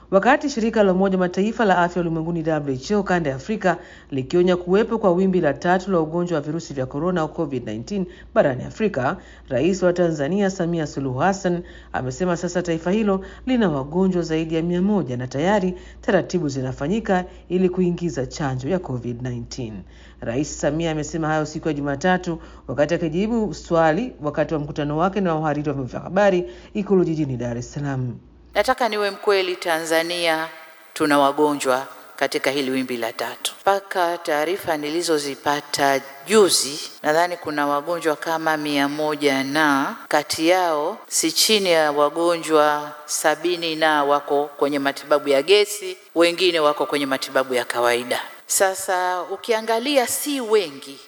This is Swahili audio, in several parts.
Wakati shirika la Umoja Mataifa la afya ulimwenguni WHO kanda ya Afrika likionya kuwepo kwa wimbi la tatu la ugonjwa wa virusi vya korona au COVID-19 barani Afrika, Rais wa Tanzania Samia Suluhu Hassan amesema sasa taifa hilo lina wagonjwa zaidi ya mia moja na tayari taratibu zinafanyika ili kuingiza chanjo ya COVID-19. Rais Samia amesema hayo siku ya Jumatatu wakati akijibu swali wakati wa mkutano wake na wahariri wa vyombo vya habari Ikulu jijini Dar es Salaam. Nataka niwe mkweli, Tanzania tuna wagonjwa katika hili wimbi la tatu. Mpaka taarifa nilizozipata juzi, nadhani kuna wagonjwa kama mia moja na kati yao si chini ya wagonjwa sabini na wako kwenye matibabu ya gesi, wengine wako kwenye matibabu ya kawaida. Sasa ukiangalia si wengi,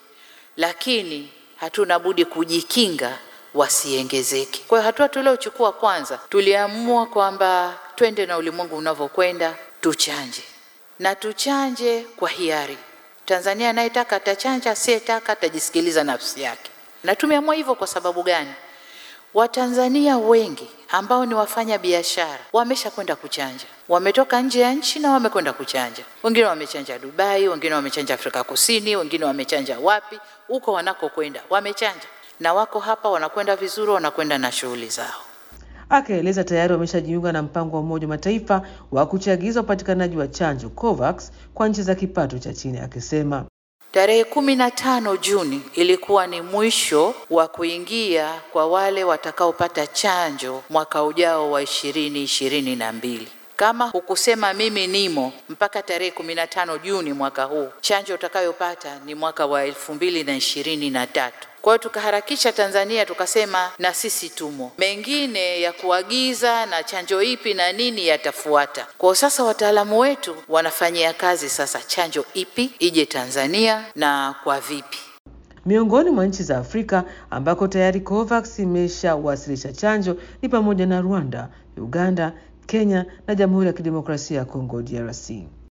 lakini hatuna budi kujikinga wasiongezeke. Kwa hiyo hatua tuliochukua kwanza, tuliamua kwamba twende na ulimwengu unavyokwenda, tuchanje na tuchanje kwa hiari. Tanzania anayetaka atachanja, asiyetaka atajisikiliza nafsi yake. Na tumeamua hivyo kwa sababu gani? Watanzania wengi ambao ni wafanya biashara wamesha kwenda kuchanja, wametoka nje ya nchi na wamekwenda kuchanja. Wengine wamechanja Dubai, wengine wamechanja Afrika Kusini, wengine wamechanja wapi, huko wanakokwenda wamechanja na wako hapa wanakwenda vizuri, wanakwenda na shughuli zao. Akaeleza tayari wameshajiunga na mpango wa Umoja wa Mataifa wa kuchagiza upatikanaji wa chanjo COVAX kwa nchi za kipato cha chini, akisema tarehe kumi na tano Juni ilikuwa ni mwisho wa kuingia kwa wale watakaopata chanjo mwaka ujao wa ishirini ishirini na mbili. Kama hukusema mimi nimo mpaka tarehe kumi na tano Juni mwaka huu, chanjo utakayopata ni mwaka wa elfu mbili na ishirini na tatu. Kwa hiyo tukaharakisha Tanzania, tukasema na sisi tumo. Mengine ya kuagiza na chanjo ipi na nini yatafuata. Kwa sasa wataalamu wetu wanafanyia kazi sasa chanjo ipi ije Tanzania na kwa vipi. Miongoni mwa nchi za Afrika ambako tayari COVAX imeshawasilisha chanjo ni pamoja na Rwanda, Uganda, Kenya na Jamhuri ya Kidemokrasia ya Kongo DRC.